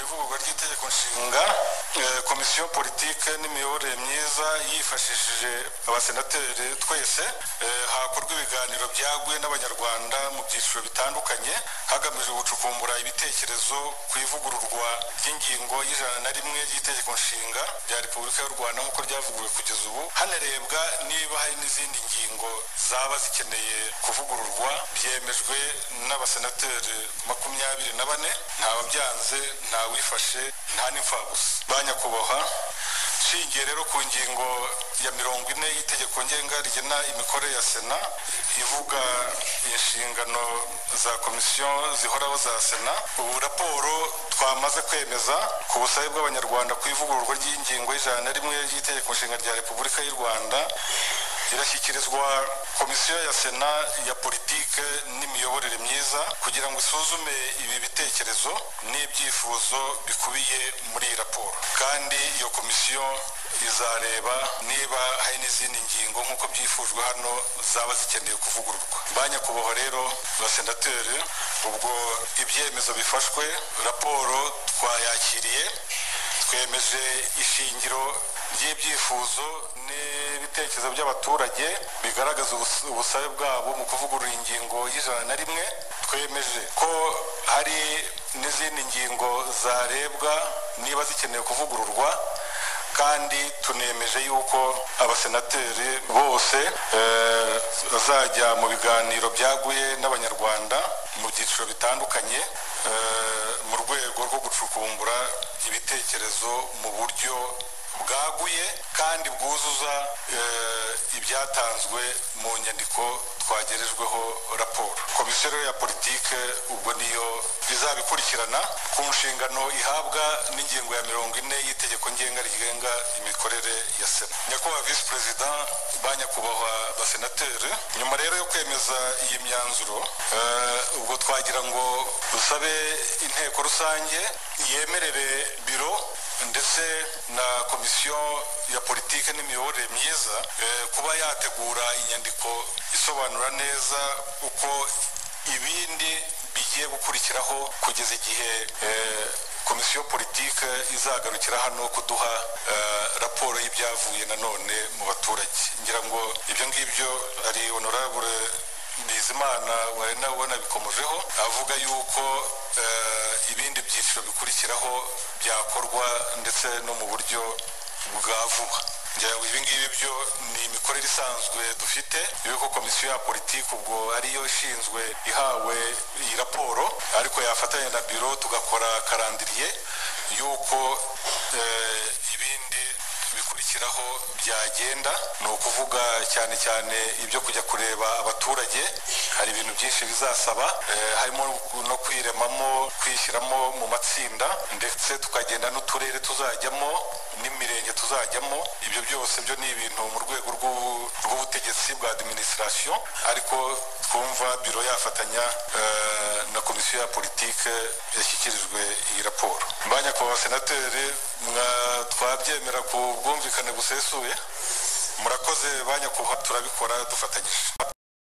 ivugurwa ry'itegeko nshinga komisiyo politike n'imiyoborere myiza yifashishije abasenateri twese hakorwa ibiganiro byaguye n'abanyarwanda mu byiciro bitandukanye hagamijwe gucukumbura ibitekerezo ku ivugururwa ry'ingingo y'ijana na rimwe ry'itegeko nshinga rya repubulika y'u rwanda nk'uko ryavuguruwe kugeza ubu hanarebwa niba hari n'izindi ngingo zaba zikeneye kuvugururwa byemejwe n'abasenateri makumyabiri na bane nta wabyanze nta wifashe nta n'imfabusa ba nyakubahwa nshingiye rero ku ngingo ya mirongo ine y'itegeko ngenga rigena imikorere ya sena ivuga inshingano za komisiyo zihoraho za sena ubu raporo twamaze kwemeza ku busabe bw'abanyarwanda ku ivugururwa ry'ingingo y'ijana na rimwe ry'itegeko nshinga rya repubulika y'u rwanda irashyikirizwa komisiyo ya sena ya politike n'imiyoborere myiza kugira ngo isuzume ibi bitekerezo n'ibyifuzo bikubiye muri iyi raporo kandi iyo komisiyo izareba niba hari n'izindi ngingo nk'uko byifujwe hano zaba zikeneye kuvugururwa ba nyakubahwa rero basenateri ubwo ibyemezo bifashwe raporo twayakiriye twemeje ishingiro ry'ibyifuzo n'ibitekerezo by'abaturage bigaragaza ubusabe bwabo mu kuvugurura ingingo y'ijana na rimwe twemeje ko hari n'izindi ngingo zarebwa niba zikeneye kuvugururwa kandi tunemeje yuko abasenateri bose bazajya mu biganiro byaguye n'abanyarwanda mu byiciro bitandukanye mu rwego rwo gucukumbura ibitekerezo mu buryo bwaguye kandi bwuzuza ibyatanzwe mu nyandiko twagerejweho raporo komisiyo ya politike ubwo niyo izabikurikirana ku nshingano ihabwa n'ingingo ya mirongo ine y'itegeko ngenga rigenga imikorere ya sena nyakubahwa visi perezida ba nyakubahwa basenateri nyuma rero yo kwemeza iyi myanzuro ubwo twagira ngo dusabe inteko rusange yemerere biro ndetse na komisiyo ya politike n'imiyoborere myiza kuba yategura inyandiko isobanura neza uko ibindi bigiye gukurikiraho kugeza igihe komisiyo politike izagarukira hano kuduha raporo y'ibyavuye nanone mu baturage ngira ngo ibyo ngibyo ari honorable bizimana wari nawe wanabikomojeho avuga yuko ibindi byiciro bikurikiraho byakorwa ndetse no mu buryo bwa vuba ibi ngibi byo ni imikorere isanzwe dufite yuko komisiyo ya politiki ubwo ariyo ishinzwe ihawe iyi raporo ariko yafatanya na biro tugakora karandiriye yuko ibindi bikurikiraho byagenda ni ukuvuga cyane cyane ibyo kujya kureba abaturage hari ibintu byinshi bizasaba harimo no kwiremamo kwishyiramo mu matsinda ndetse tukagenda n'uturere tuzajyamo n'imirenge tuzajyamo ibyo byose byo ni ibintu mu rwego rw'ubutegetsi bwa adiminisitirasiyo ariko twumva biro yafatanya na komisiyo ya politike yashyikirijwe iyi raporo ba nyakubahwa senateri twabyemera ku bwumvikane busesuye murakoze ba nyakubahwa turabikora dufatanyije